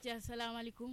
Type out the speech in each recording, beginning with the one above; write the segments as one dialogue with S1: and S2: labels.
S1: acca salaamaaleykum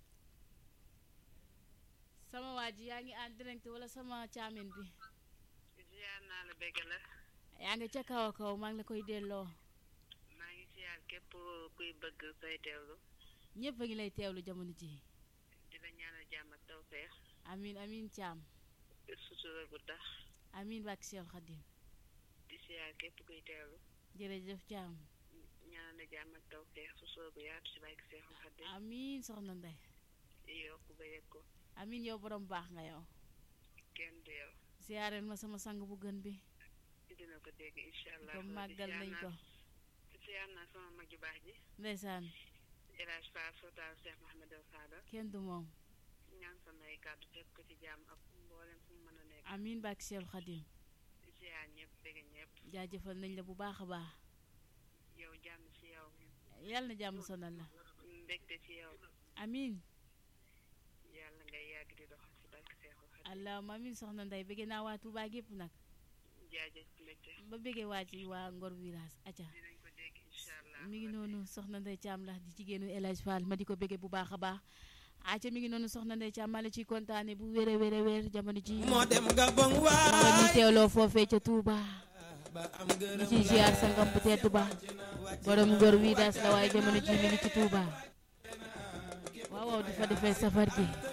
S1: sama waa ji yaa ngi en direct wala sama caamin bi
S2: ziar naa la bëgg la
S1: yaa ngi ca kaw a kaw maa ngi la koy delloo
S2: maa ngi ziar képp kuy bëgg say teewlu
S1: ñëpp a ngi lay teewlu jamono ji
S2: di la ñaanal jàmm ak tawfeex
S1: amin amin caam
S2: sutura gu tax
S1: amin bàkk Cheikh Khadim
S2: di ziar képp kuy teewlu
S1: jërëjëf caam
S2: ñaanal la jàmm ak tawfeex sutura gu yaatu ci bàyyi Seexul Xadim
S1: amin soxna Ndey
S2: yokk ba yëg ko
S1: amin yow borom baax nga yow
S2: kenn du yow
S1: siyaareel ma sama sang bu gën bi
S2: dina ko dégg incha allah
S1: ko màggal nañ ko
S2: ziar naa sama mag ju baax ji
S1: ndeysaan
S2: El Hadj Fall Sultaan Cheikh Mahamadou Fadal
S1: kenn du moom
S2: ñaan samay kàddu fekk ko ci jàmm ak mboolem fu mu mën a nekk
S1: amin bàkk Cheikh Khadim
S2: ziar ñëpp bëgg ñëpp
S1: jaajëfal nañ la bu baax a baax
S2: yow jàmm ci yow
S1: yàlla na jàmm sonal la
S2: mbégte ci yow
S1: amin
S2: yàlla ngay yàgg di doxal ci barke Seexul Xadim
S1: allahumma amin soxna Ndey bëgg naa waa Touba gépp nag
S2: jaajëf mbégte
S1: ba bëggee waa ci waa Ngor Village acca
S2: dinañ ko dégg incha allah
S1: mi ngi noonu soxna Ndey Caam la di jigéenu El Hadj Fall ma di ko bëggee bu baax a baax acca mi ngi noonu soxna Ndey Caam maa la ciy kontaane bu wér a wér a wér jamono ji
S3: moo dem Gabon
S1: ma
S3: waay
S1: ñu teewloo foofee ca Touba
S3: ba am
S1: ñu
S3: ngërëm
S1: ciy ziar sangam bu tedd ba borom Ngor Village la waaye jamono ji mi ngi ci Touba waaw waaw di fa defee safar gi